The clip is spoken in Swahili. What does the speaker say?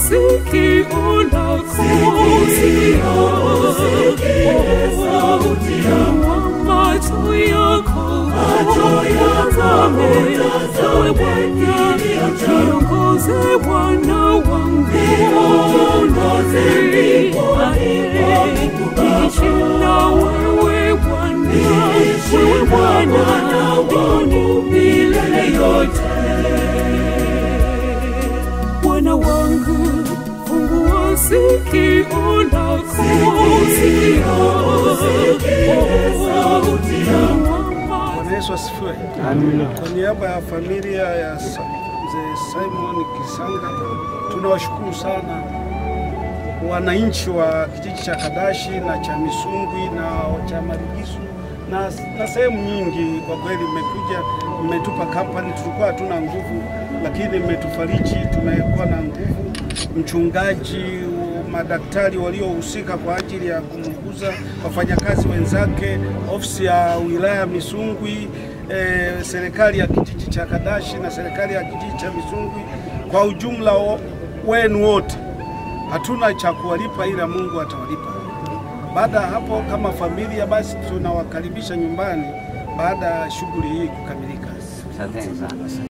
sikio lako, Fungua macho yako, utazame ewe Bwana, niongoze Bwana wangu, niishi na wewe Bwana, wewe Bwana wangu milele yote. Bwana wangu, fungua sikio lako, Bwana Yesu asifiwe. Kwa niaba ya familia ya Sa- mzee Simon Kisanga tunawashukuru sana wananchi wa kijiji cha Kadashi na cha Misungwi na cha Marigisu na, na sehemu nyingi. Kwa kweli mmekuja, mmetupa kampani, tulikuwa hatuna nguvu, lakini mmetufariji, tumekuwa na nguvu. Mchungaji, madaktari waliohusika kwa ajili ya kumuguza wafanyakazi wenzake, ofisi ya wilaya Misungwi, eh, serikali ya kijiji cha Kadashi na serikali ya kijiji cha Misungwi kwa ujumla wo- wenu wote hatuna cha kuwalipa ila Mungu atawalipa. Baada ya hapo, kama familia, basi tunawakaribisha nyumbani baada ya shughuli hii kukamilika. Asanteni sana.